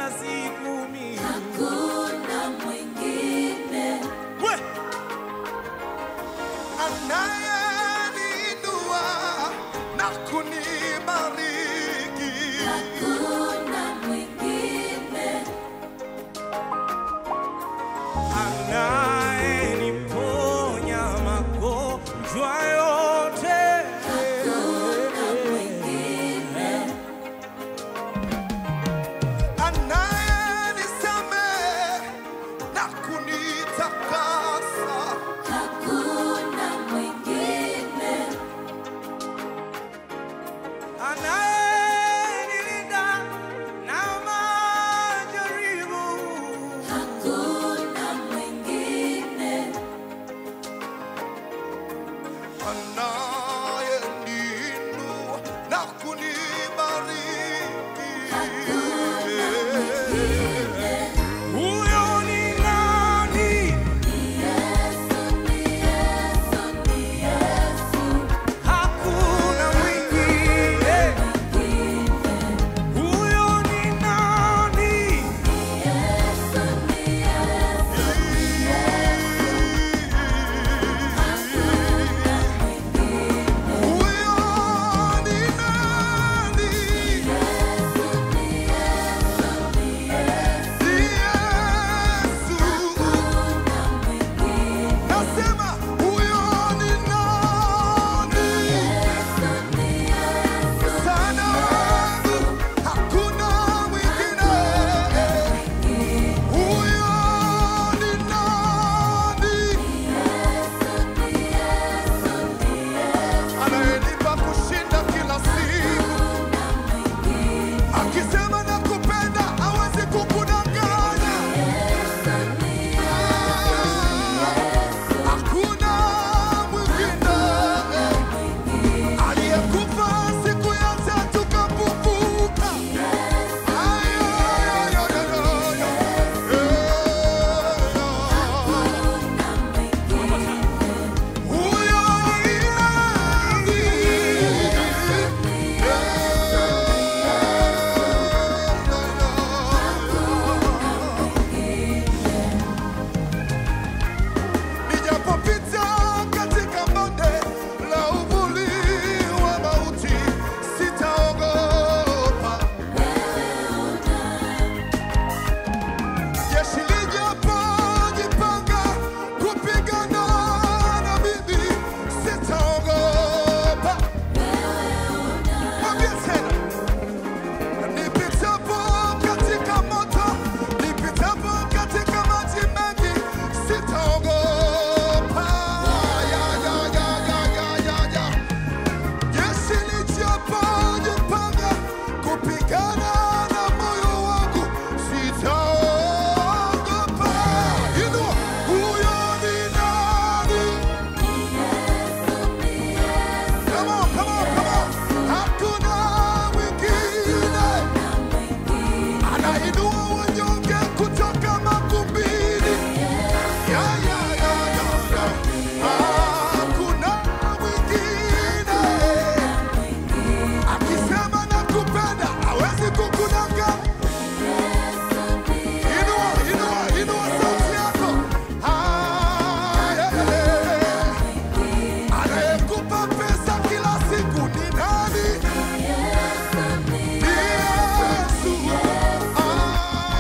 kila siku mimi hakuna mwingine we Anayeniinua na kunibariki. hakuna mwingine anayeniponya magonjwa yote hakuna mwingine Anayenisamehe na kunitakasa. hakuna mwingine anayenilinda na majaribu hakuna mwingine Anayeniinua na kunibariki. huyo ni nani Yesu ni Yesu ni Yesu hakuna mwingine huyo ni nani Yesu ni Yesu Huyo ni nani? Ni Yesu. Nasema huyo ni nani? Sana wangu hakuna mwingine. Huyo ni nani? Anayenipa kushinda kila siku. Akisema nakupenda hawezi kukudanganya. Hakuna mwingine aliyekufa siku ya tatu kafufuka. Ayo, yo, yo, yo, yo. Huyo ni nani? Nijapopita katika bonde la uvuli wa mauti, sitaogopa. Jeshi lijapojipanga kupigana na mimi, sitaogopa. Mwambie tena. Nipitapo katika moto, nipitapo katika maji mengi, sitaogopa. Ya, ya, ya, ya, ya, ya, ya. Jeshi lijapojipanga kupigana na moyo wangu, sitaogopa. Inua, huyo ni nani? Come on, come on, come on. Hakuna mwingine anainua wanyonge kutoka makumbini. Ya, ya, ya, ya, ya. Hakuna mwingine akisema nakupenda hawezi kukudanganya. Inua, inua, inua sauti yako. Ah, yeah, yeah. Anayekupa pesa kila siku ni nani? Ni Yesu. Ah,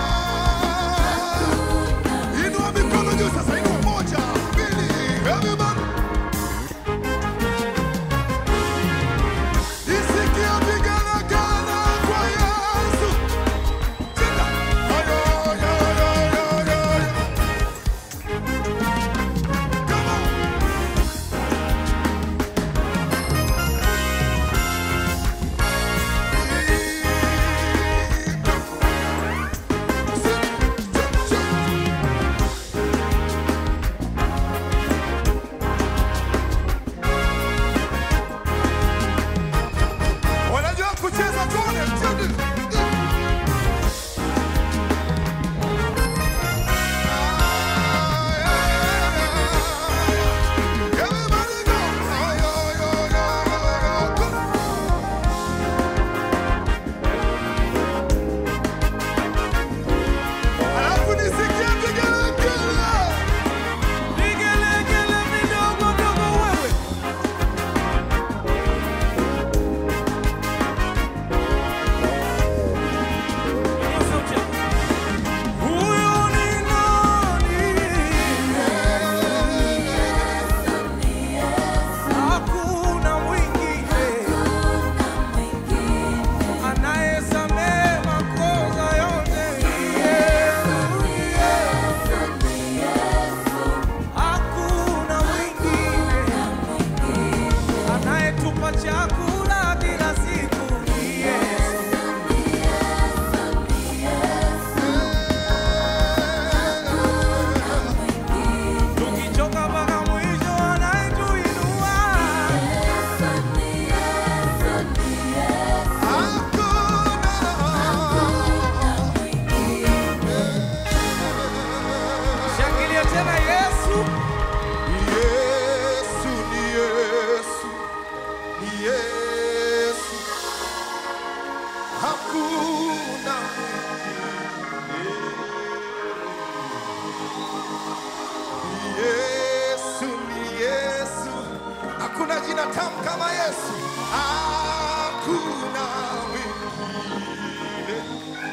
jina tamu kama Yesu. Hakuna mwingine.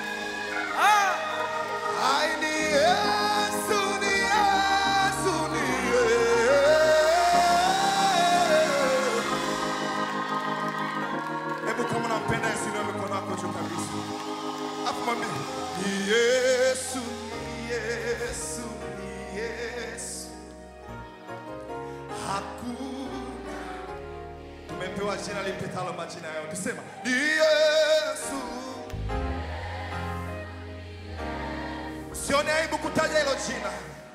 Ai, ni Yesu, ni Yesu, ni Yesu. Hebu kama unampenda Yesu, inua mikono yako juu kabisa. Afu mwambie, ni Yesu, ni Yesu, ni Yesu. Hakuna tumepewa jina lipitalo majina yote. Sema ni Yesu. Usione aibu kutaja hilo jina.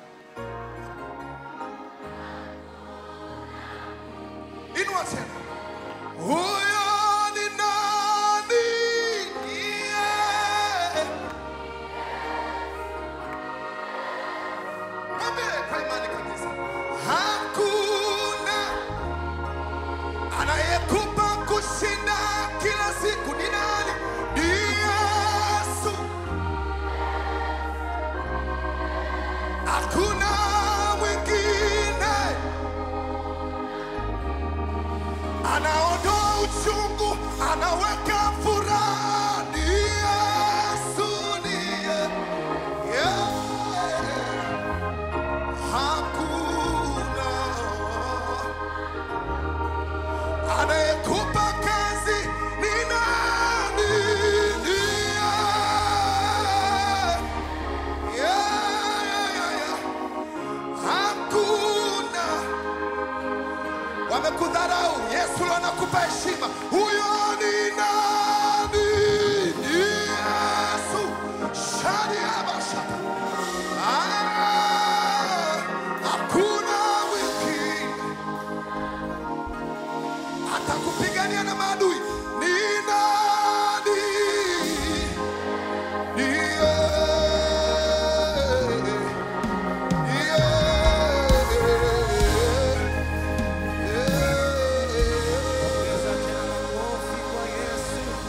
Inua tena. Huyo ni nani? Yeah. Mwambie kwa imani kabisa. Hakuna anayekupa kushinda kila siku ni nani? Ni Yesu. Hakuna mwingine anaondoa uchungu, anaweka furaha. Ni Yesu, ni Ye- yeah. Hakuna anayekupa kazi ni nani? Ni yeye. Yeah, yeah, yeah, yeah. Hakuna wamekudharau, Yesu leo anakupa heshima.